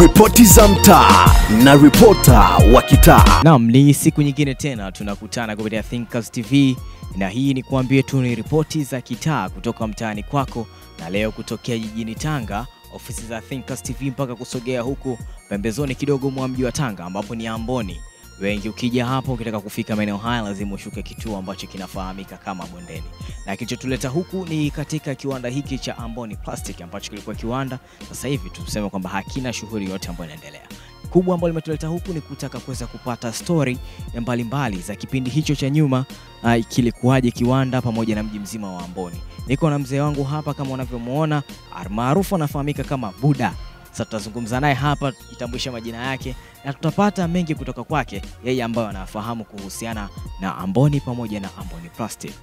Ripoti za mtaa na ripota wa kitaa. Naam, ni siku nyingine tena tunakutana kupitia Thinkers TV na hii ni kuambie tu ni ripoti za kitaa kutoka mtaani kwako, na leo kutokea jijini Tanga, ofisi za Thinkers TV mpaka kusogea huku pembezoni kidogo mwa mji wa Tanga ambapo ni Amboni. Wengi ukija hapo ukitaka kufika maeneo haya lazima ushuke kituo ambacho kinafahamika kama Bondeni, na kilichotuleta huku ni katika kiwanda hiki cha Amboni Plastic ambacho kilikuwa kiwanda, sasa hivi tuseme kwamba hakina shughuli yote ambayo inaendelea kubwa ambalo limetuleta huku ni kutaka kuweza kupata stori mbalimbali za kipindi hicho cha nyuma, uh, kilikuwaje kiwanda pamoja na mji mzima wa Amboni. Niko na mzee wangu hapa kama unavyomuona, maarufu anafahamika kama Buda. Sasa tutazungumza naye hapa, itambulisha majina yake na tutapata mengi kutoka kwake yeye ambayo anafahamu kuhusiana na Amboni pamoja na Amboni Plastic.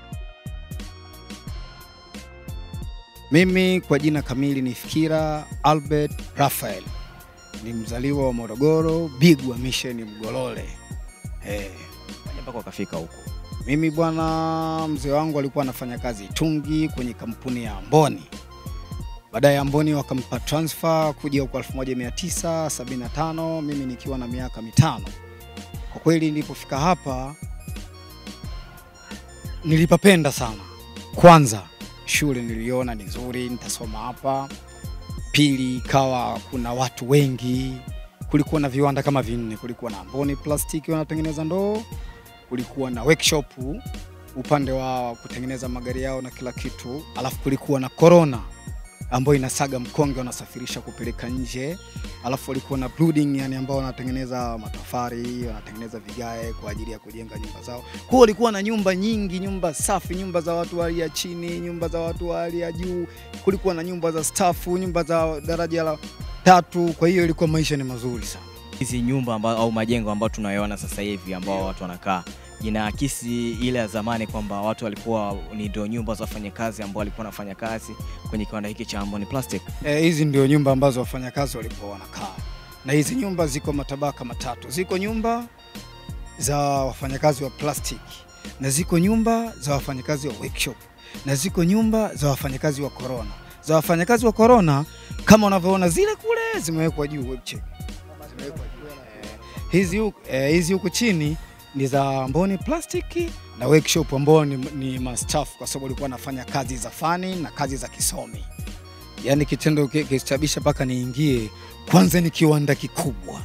Mimi kwa jina kamili ni Fikira Albert Raphael, ni mzaliwa wa Morogoro, Bigwa Mission Mgolole. Eh, Mpaka wakafika huku. mimi bwana, mzee wangu alikuwa anafanya kazi Itungi kwenye kampuni ya Amboni. Baadaye Amboni wakampa transfer kuja huko 1975 mimi nikiwa na miaka mitano. Kwa kweli nilipofika hapa nilipapenda sana. Kwanza shule niliona ni nzuri, nitasoma hapa. Pili ikawa kuna watu wengi, kulikuwa na viwanda kama vinne. Kulikuwa na Amboni Plastiki wanatengeneza ndoo, kulikuwa na workshop upande wa kutengeneza magari yao na kila kitu, alafu kulikuwa na Corona ambayo inasaga mkonge wanasafirisha kupeleka nje, alafu walikuwa na Brooding, yani ambao wanatengeneza matofari, wanatengeneza vigae kwa ajili ya kujenga nyumba zao. Kwa hiyo walikuwa na nyumba nyingi, nyumba safi, nyumba za watu wa hali ya chini, nyumba za watu wa hali ya juu, kulikuwa na nyumba za stafu, nyumba za daraja la tatu. Kwa hiyo ilikuwa maisha ni mazuri sana. Hizi nyumba amba, au majengo ambayo tunayoona sasa hivi ambao watu wanakaa inaakisi ile ya zamani kwamba watu walikuwa ni ndio nyumba za wafanyakazi ambao walikuwa wanafanya kazi kwenye kiwanda hiki cha Amboni Plastic. Eh, hizi ndio nyumba ambazo wafanyakazi walikuwa wanakaa, na hizi nyumba ziko matabaka matatu. Ziko nyumba za wafanyakazi wa plastic, na ziko nyumba za wafanyakazi wa workshop, na ziko nyumba za wafanyakazi wa corona. Za wafanyakazi wa corona kama unavyoona zile kule zimewekwa juu web check. Zimewekwa juu. Eh, hizi huku eh, hizi huku chini ni za Amboni Plastic na workshop ambao ni, ni mastaff kwa sababu walikuwa wanafanya kazi za fani na kazi za kisomi. Yaani kitendo ki- kilisababisha mpaka niingie. Kwanza ni kiwanda kikubwa,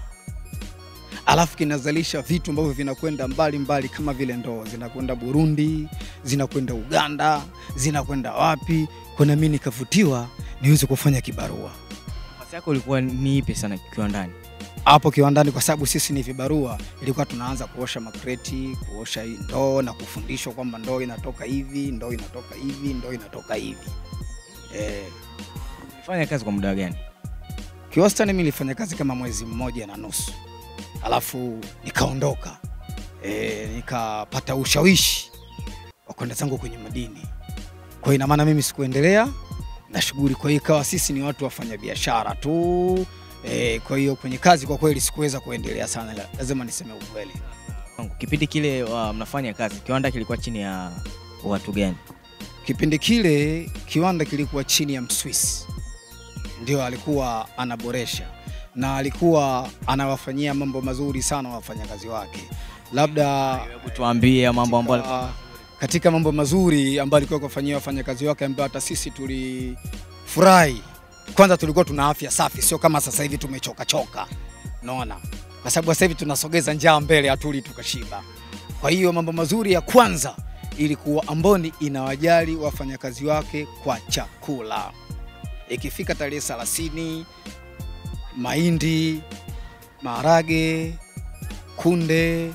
alafu kinazalisha vitu ambavyo vinakwenda mbali mbali kama vile ndoo zinakwenda Burundi, zinakwenda Uganda, zinakwenda wapi. Kuna mimi nikavutiwa niweze kufanya kibarua Nafasi yako ilikuwa ni ipi sana kiwandani? hapo kiwandani, kwa sababu sisi ni vibarua, ilikuwa tunaanza kuosha makreti, kuosha hii ndoo na kufundishwa kwamba ndoo inatoka hivi, ndoo inatoka hivi, ndoo inatoka hivi. Eh, Ulifanya kazi kwa muda gani? kiwastani mimi nilifanya kazi kama mwezi mmoja na nusu, alafu nikaondoka. E, nikapata ushawishi wa kwenda zangu kwenye madini. Kwa hiyo ina maana mimi sikuendelea na shughuli, kwa hiyo ikawa sisi ni watu wafanya biashara tu. E, kwa hiyo kwenye kazi kwa kweli sikuweza kuendelea sana, la- lazima niseme ukweli. Kipindi kile uh, mnafanya kazi, kiwanda kilikuwa chini ya watu gani? Kipindi kile kiwanda kilikuwa chini ya Mswisi, ndio alikuwa anaboresha na alikuwa anawafanyia mambo mazuri sana wafanyakazi wake, labda Hebu tuambie mambo ambayo katika, katika mambo mazuri ambayo alikuwa kufanyia wafanyakazi wake ambayo hata sisi tulifurahi. Kwanza tulikuwa tuna afya safi, sio kama sasa hivi tumechoka choka, unaona, kwa sababu sasa hivi tunasogeza njaa mbele, hatuli tukashiba. Kwa hiyo mambo mazuri ya kwanza ilikuwa Amboni inawajali wafanyakazi wake kwa chakula. Ikifika tarehe 30 mahindi, maharage, kunde,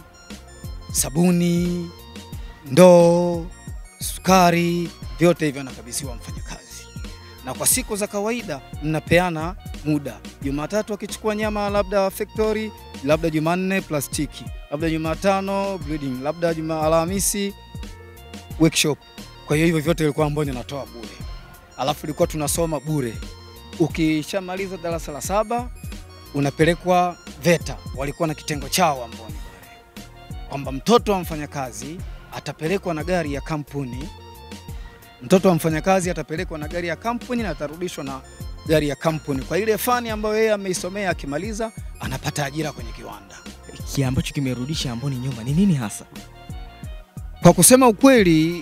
sabuni, ndoo, sukari, vyote hivyo anakabidhiwa mfanyakazi. Na kwa siku za kawaida mnapeana muda, Jumatatu akichukua nyama labda factory, labda Jumanne plastiki, labda Jumatano breeding, labda Juma Alhamisi workshop. Kwa hiyo hivyo vyote ilikuwa Amboni anatoa bure, alafu ilikuwa tunasoma bure. Ukishamaliza darasa la saba unapelekwa VETA, walikuwa na kitengo chao Amboni pale, kwamba mtoto wa mfanyakazi atapelekwa na gari ya kampuni, mtoto wa mfanyakazi atapelekwa na gari ya kampuni na atarudishwa na gari ya kampuni kwa ile fani ambayo yeye ameisomea, akimaliza anapata ajira kwenye kiwanda. Kile ambacho kimerudisha Amboni nyuma ni nini hasa? Kwa kusema ukweli,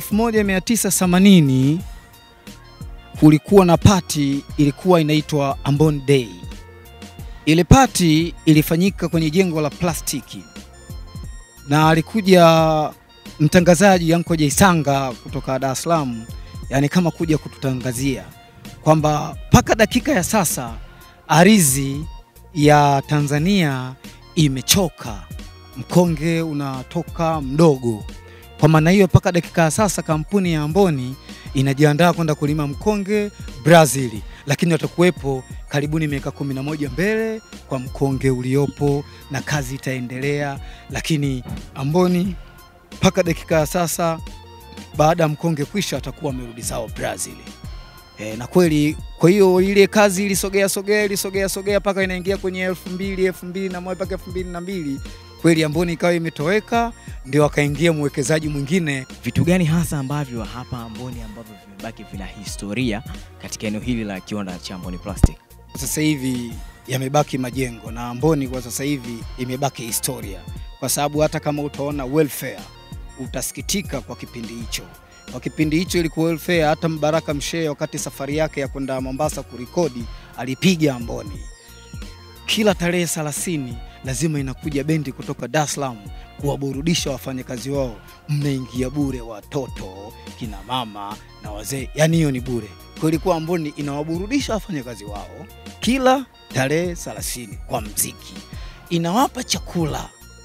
1980 kulikuwa na pati ilikuwa inaitwa Ambon Day. Ile pati ilifanyika kwenye jengo la plastiki na alikuja mtangazaji Anko Jaisanga kutoka Dar es Salaam, yani kama kuja kututangazia kwamba mpaka dakika ya sasa ardhi ya Tanzania imechoka, mkonge unatoka mdogo. Kwa maana hiyo, mpaka dakika ya sasa kampuni ya Amboni inajiandaa kwenda kulima mkonge Brazil, lakini watakuwepo karibuni miaka kumi na moja mbele kwa mkonge uliopo na kazi itaendelea, lakini Amboni mpaka dakika ya sasa baada ya mkonge kwisha atakuwa amerudi zao Brazil. E, na kweli kwa hiyo ile kazi ilisogea sogea ilisogea sogea mpaka inaingia kwenye elfu mbili elfu mbili na moja mpaka elfu mbili na mbili kweli Amboni ikawa imetoweka, ndio akaingia mwekezaji mwingine. Vitu gani hasa ambavyo hapa Amboni ambavyo vimebaki vina historia katika eneo hili la kiwanda cha Amboni Plastic? Sasa hivi yamebaki majengo na Amboni kwa sasa hivi imebaki historia, kwa sababu hata kama utaona welfare utasikitika kwa kipindi hicho. Kwa kipindi hicho ilikuwa welfare. Hata Mbaraka Mshee wakati safari yake ya kwenda Mombasa kurekodi alipiga Amboni. Kila tarehe 30 lazima inakuja bendi kutoka Dar es Salaam kuwaburudisha wafanyakazi wao. Mnaingia bure, watoto, kina mama na wazee, yaani hiyo ni bure. Kwa ilikuwa Amboni inawaburudisha wafanyakazi wao kila tarehe 30 kwa mziki, inawapa chakula,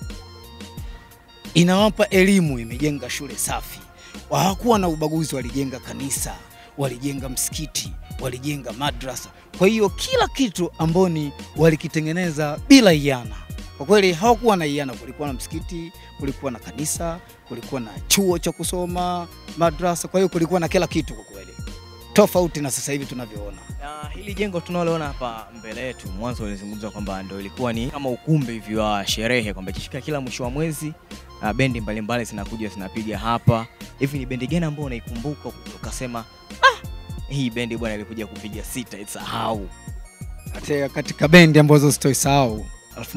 inawapa elimu, imejenga shule safi. Hawakuwa na ubaguzi, walijenga kanisa, walijenga msikiti, walijenga madrasa. Kwa hiyo kila kitu Amboni walikitengeneza bila iana. Kwa kweli hawakuwa na iana, kulikuwa na msikiti, kulikuwa na kanisa, kulikuwa na chuo cha kusoma, madrasa. Kwa hiyo kulikuwa na kila kitu kwa kweli, tofauti na sasa hivi tunavyoona. Na hili jengo tunaloona hapa mbele yetu, mwanzo ulizungumza kwamba ndo ilikuwa ni kama ukumbi hivi wa sherehe, kwamba ikifika kila mwisho wa mwezi uh, bendi mbalimbali zinakuja zinapiga hapa. Hivi ni bendi gani ambayo unaikumbuka ukasema, ah, hii bendi bwana ilikuja kupiga sita isahau? Katika, katika bendi ambazo sitoisahau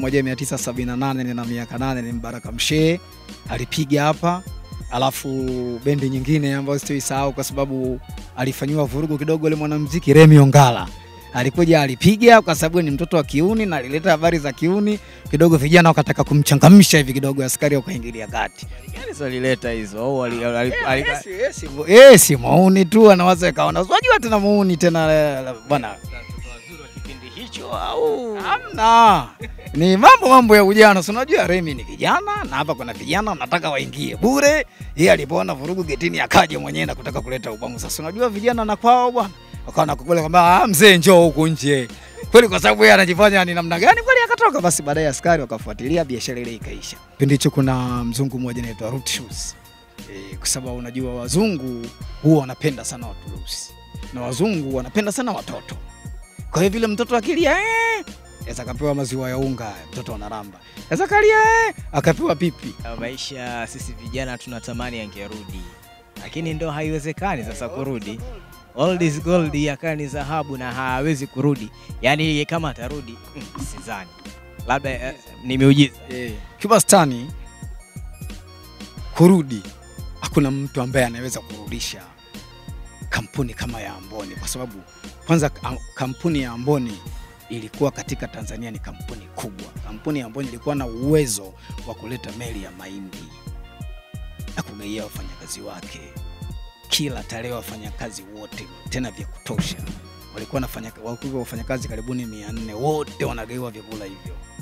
1978 nina miaka nane ni Mbaraka Mshee alipiga hapa, alafu bendi nyingine ambayo sitoisahau kwa sababu alifanyiwa vurugu kidogo ile mwanamuziki Remi Ongala alikuja alipiga kwa sababu ni mtoto wa kiuni na alileta habari za kiuni kidogo, vijana wakataka kumchangamsha hivi kidogo, askari wakaingilia kati. Gani walileta hizo au wali- wali- wali- Yes, yes, yes, si mauni tu anaweza kaona, unajua tena mauni tena eh, bwana wazuri wa kipindi hicho au Hamna, ni mambo mambo ya ujana. Si unajua Remi ni kijana na hapa kuna vijana wanataka waingie bure. Yeye alipoona vurugu getini akaja mwenyewe na kutaka kuleta ubamu. Sasa unajua vijana na kwao bwana, wakawa nakukula kwamba ah, mzee njoo huku nje kweli, kwa sababu yeye anajifanya ni namna gani kweli, akatoka. Basi baadaye askari wakafuatilia, biashara ile ikaisha. Kipindi hicho kuna mzungu mmoja anaitwa Root Shoes e, kwa sababu unajua wazungu huwa wanapenda sana watu weusi na wazungu wanapenda sana watoto. Kwa hiyo vile mtoto akilia eh, Sasa akapewa maziwa ya unga, mtoto anaramba. Sasa kalia eh, akapewa pipi. maisha sisi vijana tunatamani yangerudi, lakini ndo haiwezekani sasa kurudi. Old is gold, yakaa ni dhahabu na hawezi kurudi. Yaani kama atarudi mm, sidhani, labda eh, ni miujiza. Eh, Kibastani kurudi, hakuna mtu ambaye anaweza kurudisha kampuni kama ya Amboni, kwa sababu kwanza ka- kampuni ya Amboni ilikuwa katika Tanzania ni kampuni kubwa. Kampuni ya Amboni ilikuwa na uwezo wa kuleta meli ya mahindi na kugaia wafanyakazi wake kila tarehe, wafanyakazi wote tena vya kutosha. Walikuwa wanafanya walikuwa wafanyakazi karibuni 400 wote wanagaiwa vyakula hivyo